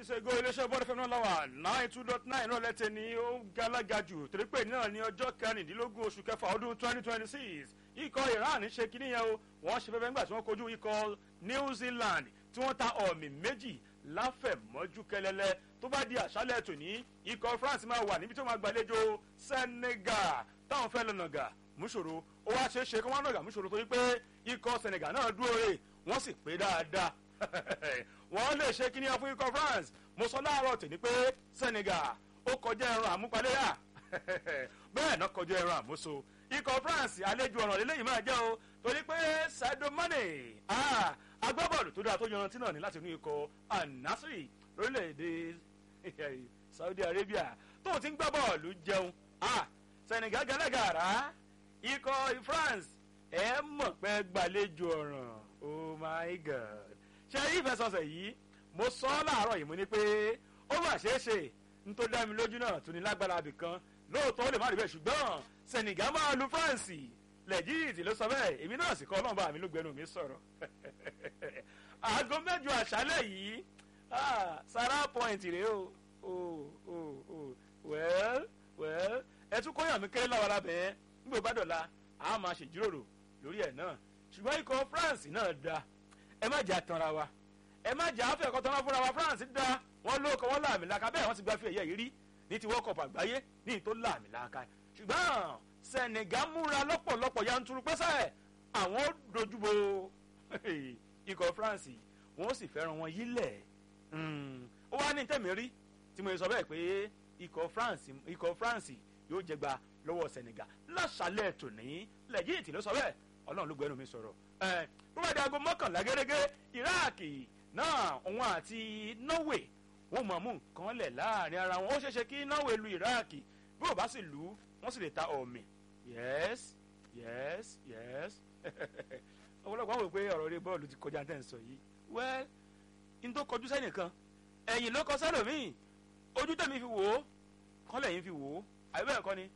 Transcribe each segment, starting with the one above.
minutes ago iléeṣẹ́ bọ́ọ̀dù fẹ́mi náà lọ́wọ́ nine two dot nine náà lẹ́tẹ̀ ní ó galaga jù torí pé náà ní ọjọ́ kẹrìndínlógún oṣù kẹfà ọdún twenty twenty six ikọ̀ iran ṣe kíní yẹn o wọ́n ṣe fẹ́fẹ́ nígbà tí wọ́n kojú ikọ̀ new zealand tí wọ́n ta ọ̀mì méjì láfẹ̀mọ́jú kẹlẹ́lẹ́ tó bá di àṣálẹ̀ tòní ikọ̀ france máa wà níbi tó máa gbàlejò senegal táwọn fẹ́ lọ́nà gà múṣòro ó wá ṣeé ṣe kí wọ́n nàgà múṣòro torí pé ikọ̀ senegal náà dúró rè wọ́n sì pé dáadáa wọ́n lè ṣe kíní fún ikọ̀ france mo sọ láàárọ̀ tèmi pé senegal ó kọjá ẹran àmúpaléyà bẹ́ẹ̀ náà kọjá ẹran àmúso ikọ̀ france àlejò ọ̀ràn lélẹ́yìn máa jẹ́ o torí pé sadio mane agbábọ́ọ̀lù tó dáa tó yanrantí náà ní láti inú ikọ̀ anasiri lórílẹ̀‐èdè saudi arabia tó ti ń gbá bọ́ọ̀lù jẹun senegal gẹ́lẹ́gàrá ikọ̀ france ẹ̀ mọ̀ pé gbàlejò ọ̀ràn oh my god ṣe ìfẹsọ̀sẹ̀ yìí mo sọ ọ́ láàárọ̀ yìí mo ní pé ó mà ṣeé ṣe n tó dá mi lójú náà tún ní lágbára abì kan lóòótọ́ ó lè má rí bẹ́ẹ̀ ṣùgbọ́n senegal máa lu france lẹ́jìtì ló sọ bẹ́ẹ̀ èmi náà sì kọ́ ọlọ́mọba mi ló gbẹnu mi sọ̀rọ̀ aago mẹ́jọ àṣálẹ̀ yìí sara point rèé o o o o well well ẹ tún kóyàn mi kéré láwọn abẹ́ nígbà bá dọ̀la a máa ṣèjíròrò lórí ẹ̀ náà ṣùgbọ́n ikọ̀ france náà da ẹ má jà tanra wa ẹ má jà áfẹ́ ẹ̀kọ́ tanra fúnra wa france da wọ́n ló kọ́ wọ́n láàmì laka bẹ́ẹ̀ wọ́n ti gba fi ẹ̀yẹ yìí rí ní ti world cup àgbáyé ní ìtò láàmì laka ṣùgbọ́n senegal múra lọ́pọ̀lọpọ̀ yanturu pẹ́sẹ́ àwọn dojúbo ikọ̀ france wọ́n sì fẹ́ràn wọn yílẹ̀ ó wá ní tẹ̀mí rí tí mo sọ bẹ́ẹ̀ pé ikọ̀ france ikọ̀ france yóò jẹgba lọ́wọ́ senegal láṣálẹ̀ tòní lẹ́yìn tí ló sọ bẹ́ẹ̀ ọlọ́run ló gbẹ́nu mi sọ̀rọ̀ ẹ̀ tó bá di aago mọ́kànlá gẹ́gẹ́ iraaki náà òun àti norway wọ́n mọ̀ mú nǹkan lẹ̀ láàrin ara wọn ó ṣeéṣe kí norway lu iraaki bí ò bá sì lù ú wọ́n sì lè ta ọ̀mì yes yes yes ọ̀pọ̀lọpọ̀ àwọn òpè ọ̀rọ̀ rẹ bọ́ọ̀lù ti kọjá tẹ̀ ń sọ yìí well n tó kọjú sẹ́nìkan ẹ̀yìn ló kọ sẹ́lòmíì ojú tẹ̀mí fi wò ó kọ́lẹ̀ yín fi wò ó àbí bẹ́ẹ̀ kọ́ ni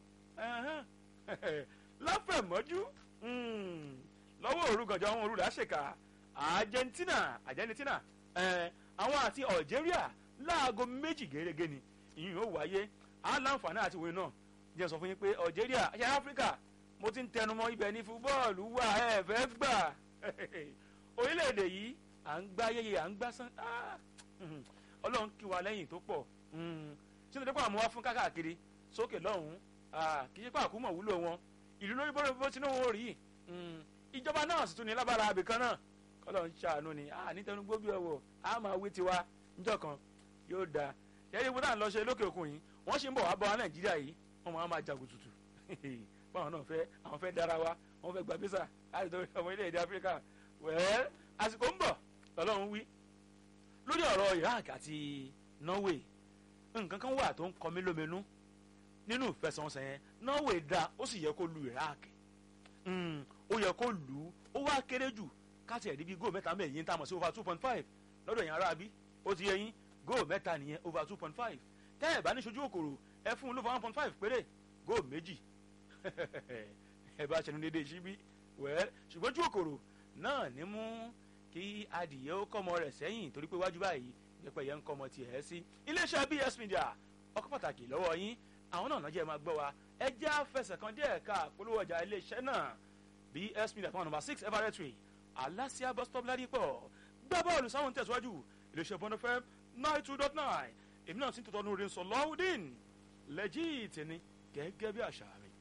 láfẹ̀mọ́jú lọ́wọ́ òrugànjọ́ àwọn olùdá ṣèkà argentina argentina àwọn àti algeria láago méjì gẹ́gẹ́ ni ìyún yóò wáyé aláǹfààní àti wòye náà jẹ́ sọ fún yín pé algeria ṣe áfíríkà mo ti ń tẹnumọ́ ibẹ̀ ní fúbọ́ọ̀lù wà ẹ̀ fẹ́ gbà orílẹ̀-èdè yìí à ń gbá yẹyẹ à ń gbá sán ọlọ́run kí wa lẹ́yìn tó pọ̀ ṣé ní dẹ́pọ̀ àmọ́ wá fún káàkiri sókè lọ́hùn-ún kì í ṣe pé àkúmọ̀ wúlò wọn ìlú lórí bọ́lá bó tinú wọn rí ìjọba náà sì tún ní lábára abìkan náà kọ́lọ̀ ń ṣàánú ni nítẹnu gbóbi ọwọ́ a máa wí tiwa níjọ́ kan yóò dáa ṣẹ́yìn ibùdó à ń lọ ṣe lókè òkun yìí wọ́n ṣì ń bọ̀ wá bọ́ wa nàìjíríà yìí wọ́n máa máa jagun tutù báwọn náà fẹ́ àwọn fẹ́ dára wa wọ́n fẹ́ gba bísà láti tó ọmọ ilé èdè áfíríkà wẹ́ẹ́ àsìkò ń bọ̀ lọ́lọ́run wí lórí ọ̀rọ̀ iraq àti norway nǹkan kan wà tó ń kọ mí lóminú nínú ìfẹsẹ̀wọnsẹ̀ yẹn norway da ó sì yẹ kó lu iraq ó yẹ kó lù ú ó wá kéré jù káàtì ẹ̀rí bíi góò mẹ́ta mẹ́yìn tá a mọ̀ sí over two point five lọ́dọ̀ yẹn aráabí ó ti yẹ yín góò mẹ́ta nìyẹn over two point five tẹ́ ẹ̀ bá ní sojú òkòrò ẹ fún un ló fọ one point five péré góò méjì ẹ bá ṣẹnu dédé síbí wẹ́ẹ́ ṣùgbọ́n ojú òkòrò náà ní mú kí adìyẹ ó kọ́mọ rẹ̀ sẹ́yìn torí pé wájú báyìí pẹpẹ yẹn ń kọ́mọ tiẹ̀ sí iléeṣẹ́ bs media ọkọ̀ pàtàkì lọ́wọ́ yín àwọn náà lọ́jọ́ ẹ máa gbọ́ wa ẹ jẹ́ àfẹsẹ̀ kan díẹ̀ ká polówó ọjà iléeṣẹ́ náà bs media fún number six everett way alasia bus stop ládìpọ̀ gbá bọ́ọ̀lù sáwọn tẹ̀síwájú iléeṣẹ́ bọ́ndọ̀ fm nine two dot nine èmi náà sì ń tọ́tọ́ nù rí sọ lọ́wọ́dín lẹ́jì tẹ̀ni gẹ́gẹ́ bí àṣà mi.